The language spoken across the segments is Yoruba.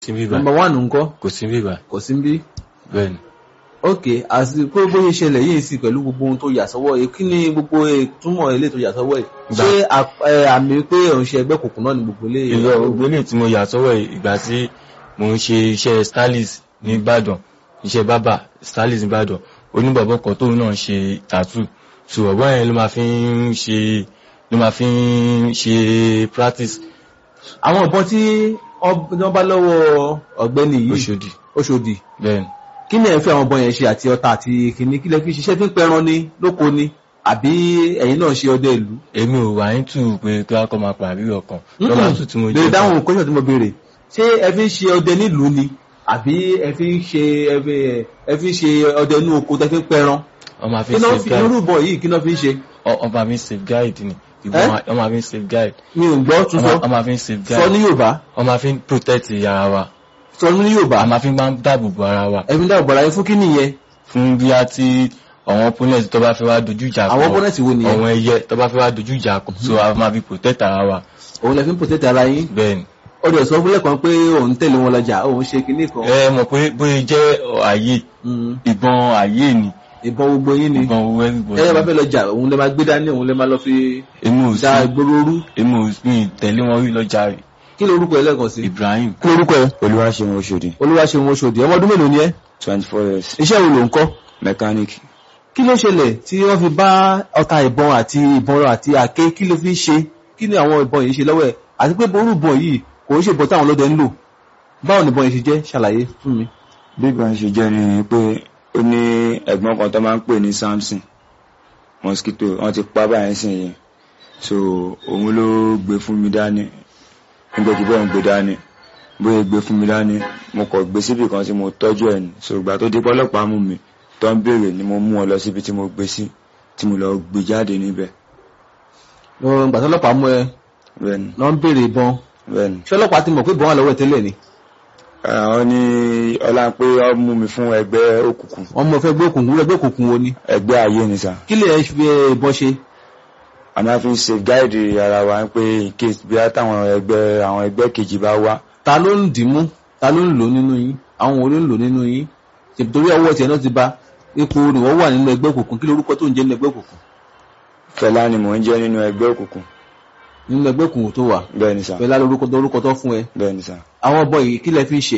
sí bíbá number one ńkọ́ kò sí bíbá kò sí bí bẹ́ẹ̀ ni ok àti pé bóyá ìṣẹ̀lẹ̀ yìí sì pẹ̀lú gbogbo ohun tó yà sọ́wọ́ yìí kí ni gbogbo ìtumọ̀ ilé tó yà sọ́wọ́ yìí Gbà. ṣé à- ẹ, àmì pé òun ṣe ẹgbẹ́ kòkùn náà ni gbogbo ilé ìlọ gbogbo ilé tí mo yà sọ́wọ́ yìí, ìgbà tí mo ń ṣe iṣẹ́ stylist ní Ìbàdàn iṣẹ́ bábà stylist ní Ìbàdàn oníbàbọ̀ kan tóun náà ń ṣe tattoo so ọ̀bọ̀n yẹn ló máa fi ń ṣe ló máa fi ń ṣe practice àwọn ìbọn tí wọ́n bá lọ́wọ́ ọ̀gbẹ́ni yìí Òṣòdì Òṣòdì bẹ́ẹ̀ ni kí ni ẹ̀ ń fi àwọn ìbọn yẹn ṣe àti ọta àti kìnní kí lẹ fi ṣiṣẹ́ fi ń pẹran ni lóko ni àbí ẹ̀yin náà ṣe ọdẹ ìlú. èmi ò wá ń tù pé kí wọ́n kọ́ máa pàrí ọkàn lọ́wọ́ tù tí mo lè dáhùn kọ́ṣọ̀ tí mo béèrè ṣé ẹ fi ń ṣe ọdẹ nílùú ni àbí ẹ fi ń ṣe ẹ fi- ẹ fi ń ṣe ọdẹ inú oko tẹ fi ń pẹran wọ́n máa fi kí ń náà fi safeguide irú ìbọn yìí kí náà fi ń ṣe wọ́n máa fi ń safeguide ni ìbọn Eh? wọ́n máa fi ń safeguide mi ò gbọ́ tún sọ wọ́n máa fi ń sọ safeguide ní Yorùbá wọ́n máa fi ń protect ara wa sọ ní Yorùbá a máa fi máa ń dáàbò bo ara wa ẹ fi ń dáàbò bọ̀ra yín fún kí nìyẹn fún bí a ti àwọn opponent tó bá fẹ́ wá dojú ìjà kọ àwọn opponent wo nìyẹn àwọn ẹyẹ tó bá fẹ́ wá dojú ìjà kọ so a máa fi protect ara wa òun lè fi ń protect ara yín bẹ́ẹ̀ ni. ọdẹ sọ fúnlẹ̀ kan pé òun tẹ̀lé wọn lọ́jà òun ṣe kinní kan ẹ mọ̀ pé bóyá jẹ́ ààyè Mm, ìbọn ààyè ni ìbọn gbogbo yín ni ìbọn owó everybody ẹ̀yẹ́ bá fẹ́ lọ́jà òun lè máa gbé dání òun lè máa lọ fi èmi ò da sí ìgboro rú èmi ò sí tẹ̀lé wọn rí lọ́jà rẹ̀ kí ló orúkọ ẹ lẹ́ẹ̀kan sí. Ibrahim kí ló orúkọ ẹ Olúwaṣeun Oṣòdì Olúwaṣeun Oṣòdì ọmọ ọdún mélòó ni ẹ twenty four years iṣẹ́ wo ló ń kọ́ mechanic kí ló ṣẹlẹ̀ tí wọ́n fi bá ọta ìbọn àti ìbọn àti àké kí ló fi ń ṣe kí ni àwọn ìbọn yìí ṣe lọ́wọ́ ẹ̀ àti pé ború ìbọn yìí kò ń ṣe ìbọn táwọn ọlọ́dẹ ń lò báwo ni ìbọn yìí ṣe jẹ́ ṣàlàyé fún mi. bí ìgbà ṣe jẹ́ ni pé ó ní ẹ̀gbọ́n kan tó máa ń pè ní Samson mosquito wọ́n ti pa báyìí sìn yìí so òun ló gbé fún mi dání nígbà tí bẹ́ẹ̀ ń gbé dání bóyá gbé fún mi dání mo kọ̀ gbé síbì kan tí mo tọ́jú ẹ̀ ní so ìgbà tó dé pọ́lọ́pàá mú mi tó ń béèrè ni mo mú ọ lọ síbi tí mo gbé sí tí mo lọ gbé jáde níbẹ̀ ìgbà tó ọlọ́pàá mú ẹ bẹ́ẹ̀ni lọ ń béèrè ìbọn bẹ́ẹ̀ni ṣé ọlọ́pàá ti mọ̀ pé ìbọn wà lọ́wọ́ ẹ̀ tẹ́lẹ̀ ni àwọn ní ọlá pé ọ mú mi fún ẹgbẹ́ òkùnkùn wọ́n mọ̀ fẹ́ gbé òkùnkùn ẹgbẹ́ òkùnkùn wo ni ẹgbẹ́ ayé ni sà kí lè ẹ fi ìbọn ṣe a máa fi ń safeguide ara wa pé in case bí táwọn ẹgbẹ́ àwọn ẹgbẹ́ kejì bá wá ta ló ń dì í mú ta ló ń lò nínú yín àwọn wo ló ń lò nínú yín ṣèpì torí ọwọ́ tiẹ̀ náà ti ba ipò ni wọ́n wà nínú ẹgbẹ́ òkùnkùn kí lorúkọ tó ń jẹ́ nínú ẹgbẹ́ òkùnkùn Fẹlá ni mò ń jẹ́ nínú ẹgbẹ́ òkùnkùn nínú ẹgbẹ́ òkùnkùn tó wà bẹ́ẹ̀ ni sà pẹ̀lú alórúkọ tó orúkọ tó fún ẹ bẹ́ẹ̀ ni sà àwọn ọbọ yìí kí lẹ fi ń ṣe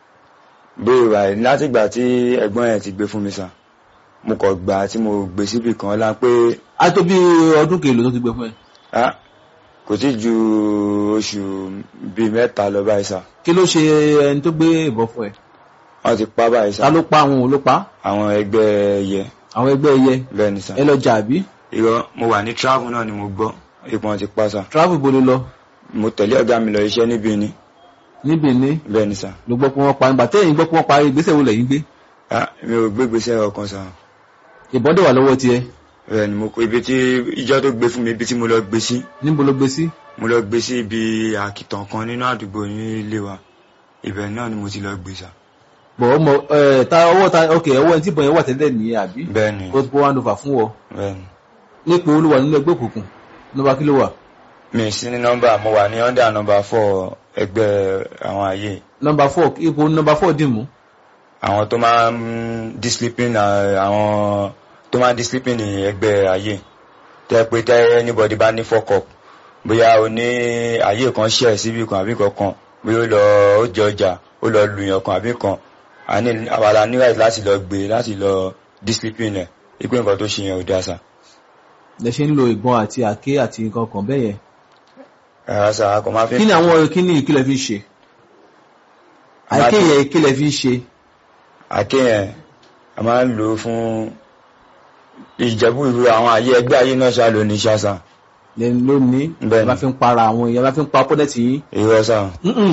bóyá ìwà ẹ̀ látìgbà tí ẹ̀gbọ́n ẹ̀ ti gbé fún mi sà mo kọ̀ gbà tí mo gbé síbì kan lá pé á tó bí ọdún kèlò tó ti gbé fún ẹ ah, kò tí ju oṣù bíi mẹ́ta lọ báyìí sà kí ló ṣe ẹni tó gbé ìbọn fún ẹ wọ́n ti pa báyìí sà ta ló pa àwọn òun ló pa àwọn ẹgbẹ́ ẹyẹ àwọn ẹgbẹ́ ẹyẹ bẹ́ẹ̀ ni sà ẹ lọ jà àbí irọ́ mo wà ní travel náà ni mo gbọ́ ipò wọn ti pa sà travel bolo lọ mo tẹ̀lé ọ̀gá mi lọ iṣẹ́ níbi ni níbi ní bẹ́ẹ̀ ni sà ló gbọ́ pé wọ́n pa nígbà tẹ́yìn gbọ́ pé wọ́n parí ìgbésẹ̀ wo lẹ́yìn gbé ah, mi ò gbégbèsè ọkàn sà ìbọn dẹ̀ wà lọ́wọ́ tiẹ̀ bẹ́ẹ̀ ni mo kó ibi tí ìjọ tó gbé fún mi ibi tí mo lọ gbé sí níbo ló gbé sí mo lọ gbé sí ibi àkìtàn kan nínú àdúgbò ní ilé wa ibẹ̀ náà ni mo ti lọ gbé sà bọ̀ ọmọ ẹ ta ọwọ́ ta ok ọwọ́ ẹni tí ìbọn yẹn wà tẹ́lẹ̀ nìyẹn àbí bẹ́ẹ̀ ni kó tó kó one over fún ọ bẹ́ẹ̀ ni nípò olúwa nínú ẹgbẹ́ òkùnkùn nọ́mbà kí ló wà mi sí ní nọ́mbà mo wà ní under nọ́mbà four ẹgbẹ́ àwọn ààyè nọ́mbà four ipò nọ́mbà four dì mú àwọn tó máa ń discipline à- àwọn tó máa ń discipline ẹgbẹ́ ààyè tẹ́ pé tẹ́ anybody bá ní fuck up bóyá o ní ààyè kan ṣẹ̀ síbi kan àbí kankan bóyá ó lọ ó jẹ ọjà ó lọ lùyàn kan àbí kan a ní àwàlà ní right láti lọ gbé láti lọ discipline ẹ̀ ipé nǹkan tó ṣe yẹn ò dáa sà lẹ ṣe ń lo ìbọn àti àké àti nǹkan kan bẹ́ẹ̀ yẹn rárá sà a kò máa fi kí ni àwọn kí ni ìkílẹ̀ fi ń ṣe àké yẹn ìkílẹ̀ fi ń ṣe àké yẹn a máa ń lò ó fún ìjẹ́bú ìlú àwọn ààyè ẹgbẹ́ ààyè náà ṣáà ló ní ṣáṣà lẹ́nu lónìí Bẹ́ẹ̀ni. ẹ bá fi ń para àwọn èèyàn bá fi ń pa opponent yín irọ́ sà Mm-mm.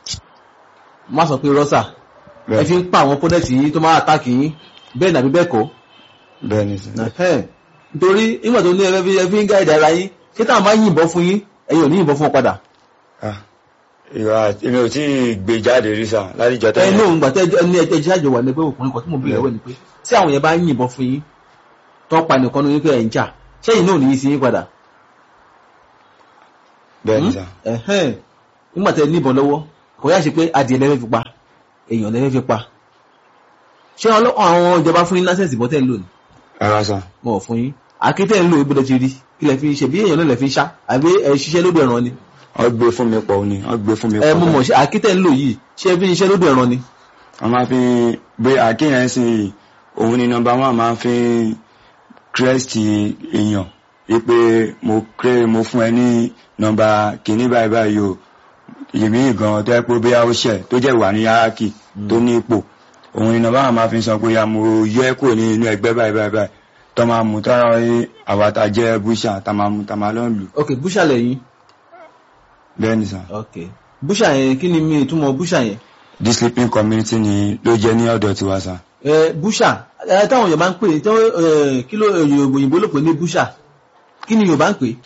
má sọ pé rọ́ṣà ẹ bẹ́ẹ̀ fi ń pa àwọn opponent yín tó máa attack yín bẹ́ẹ̀ nàbí bẹ́ẹ̀ kọ́ bẹ́ẹ̀ ni sà. Ẹ̀hẹ́n. nítorí nígbà tó ní ẹ fi ẹ fi ń gáìdì ara yín ṣé táwọn bá yìnbọn fún yín ẹ̀yin ò ní yìnbọn fún wọn padà Ah, irọ́ àti èmi ò tí ì gbé jáde rí sà láti jọ ẹ tẹ́lẹ̀ ní òun gbà tẹ́ ẹni ẹjẹ́ ìṣàjò wà ní ẹgbẹ́ òkùnrin kan tí mo bèèrè lọ́wọ́ ni pé tí àwọn yẹn bá yìnbọn fún yín tó pa nìkan ní wípé ẹ̀ ń jà ṣẹ́yìn náà ò ní yí sí yín padà bẹ́ẹ̀ ni sà ẹ̀hẹ́n nígbà tẹ́ ní ìbọn lọ́wọ́ kò yá ṣe pé adìẹ lẹ́fẹ́ fi pa èèyàn lẹ́fẹ́ fi pa ṣé ọlọ́- àwọn ìjọba fún yín lásẹ̀sì bọ́tẹ̀ ń lò ní rárá sà wọn ò fún yín àkétẹ̀ ń lò ibùdó ti rí kí lẹ fi ṣe bí èèyàn náà lẹ fi ń ṣá àbí ẹ ṣiṣẹ́ lódò ẹ̀ràn ni wọ́n gbé fún mi pọ̀ ni wọ́n gbé fún mi ẹ pọ̀ mo mọ̀ ṣe àkétẹ̀ ń lò yìí ṣé ẹ fi ń ṣiṣẹ́ lódò ẹ̀ràn ni wọ́n máa fi gbé àkíyàn sí i òun ni nọmba wọn máa fi kírẹ́sìtì èèyàn wípé mo kéré mo fún ẹ ní nọmba kìíní báyìí báyìí o èmi gan tó yẹ pé bí a ó ṣẹ tó jẹ́ wà ní yárákì tó ní ipò òun ni nọmba wọn máa fi sọ pé ya mo yọ ẹ kúrò ní inú ẹgbẹ́ báyìí báyìí báyìí tó máa mú tára rí àwa tá a jẹ́ búṣà tá máa mú tá máa lọ́n lù ok búṣà lẹ́yìn bẹ́ẹ̀ ni sà ok búṣà yẹn kí ni mi ìtumọ̀ búṣà yẹn the sleeping community ni ló jẹ́ ní ọ̀dọ̀ tiwa sà ẹ búṣà ẹ táwọn Yorùbá ń pè tí wọ́n, ẹ, kí ló òyìnbó ló pè ní búṣà kí ni Yorùbá ń pè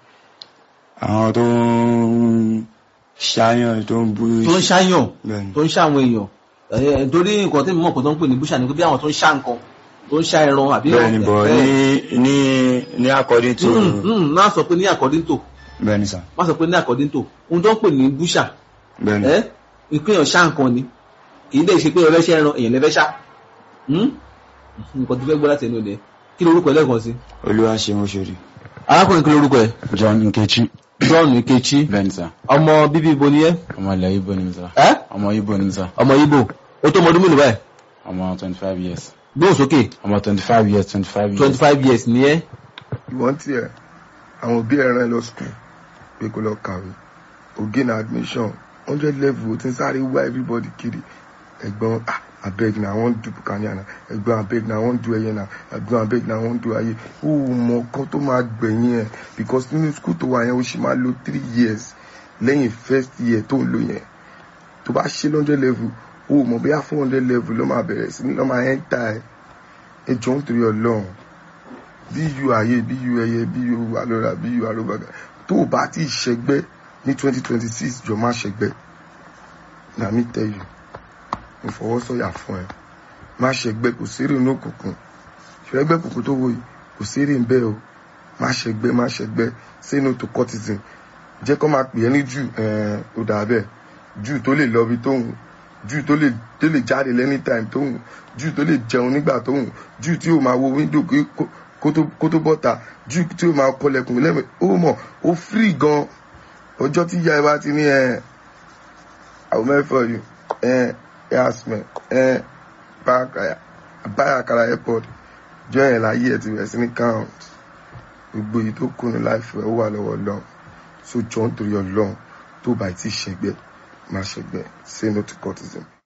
àwọn tó ń ṣáyàn tó ń bú tó ń ṣáyàn bẹ́ẹ̀ni tó ń ṣá àwọn èèyàn ẹ torí nǹkan tí mo mọ̀ pé tó ń pè ní búṣà ni pé bí àwọn tó ń ṣá nǹkan tó ń ṣá ẹran àbí bẹ́ẹ̀ni bọ̀ ẹ, ní ní ní according to mm, mm, má sọ pé ní according to bẹ́ẹ̀ni sà má sọ pé ní according to ohun tó ń pè ní búṣà bẹ́ẹ̀ni ẹ ìpínyàn ṣá nǹkan ni kì í dẹ̀ ṣe pé ọ̀rẹ́ ṣẹ́ ẹran èèyàn lẹ́fẹ́ ṣá Hmm? nǹkan tó fẹ́ gbọ́ láti ẹnu ọ̀dẹ kí lorúkọ ẹ lẹ́ẹ̀kan sí. olúwa ṣe ń ṣòrí. arákùnrin kí lorúkọ ẹ John Nkechi John Nkechi bẹ́ẹ̀ni sá ọmọ bíbí ibo ni ẹ ọmọ ilẹ̀ Igbo ni mi sá ẹ ọmọ Igbo ni mi sá ọmọ Igbo ó tó ọmọ ọdún mélòó báyìí ọmọ twenty five years gbóhùn sókè ọmọ twenty five years twenty five years twenty five years ni ẹ ìwọ́n tiẹ̀ àwọn òbí ẹ̀ rán ẹ lọ skul pé kó lọ kàwé ògé na admission hundred level ó ti ń sáré wá everybody kiri ẹ̀gbọ́n ah abeg na i wan do bukania na ẹ̀gbọ́n abeg na i wan do ẹyẹ na ẹ̀gbọ́n abeg na i wan do ayé ó mọ ọkàn tó máa gbẹ̀yìn ẹ̀ because nínú skul tó wà yẹn ó sì máa lo three years lẹ́yìn first year tó ń lò yẹn tó bá ṣe hundred level ó mọ̀ bóyá four hundred level ló máa bẹ̀rẹ̀ sí ní lọ́ máa enter ẹ̀ ẹ jọ ń torí ọlọ́run bí yu ayé bí yu ẹyẹ bí yu alọ́ra bí yu arúgbàgà tó o bá ti ṣẹgbẹ́ ní twenty twenty six jọ má ṣẹgbẹ́ na mi tell you mo fọwọ́ sọ̀yà fún ẹ má ṣẹgbẹ́ kò sérè ní òkùnkùn ṣẹgbẹ́ kòkó tó wò yìí kò sérè ń bẹ́ẹ̀ o má ṣẹgbẹ́ má ṣẹgbẹ́ say no to cultism jẹ́ kó máa pè é ní jù ẹ̀ẹ́n ó dà bẹ́ẹ̀ jù tó lè lọ ibi tó hùn jù tó lè tó lè jáde lẹ́ni time tó hùn jù tó lè jẹun nígbà tó hùn jù tí ó máa wo window kí- kó- kó tó- kó tó bọ́ta jù tí ó máa kọlẹ̀kùn lẹ́mẹ̀ ó mọ̀ ó free gan ọjọ́ tí ìyá ẹ bá ti ní ẹ àwọn mẹ́fọ̀ yìí ẹ yasmin ẹ báyàkàrà airport jọ yẹn láyé ẹ ti bẹ̀rẹ̀ sí ní count gbogbo èyí tó kùnú láìfẹ́ ó wà lọ́wọ́ lọ́n so jọ ń torí ọlọ́run tó bá ti ṣẹgbẹ́ má ṣẹgbẹ́ say no to cultism.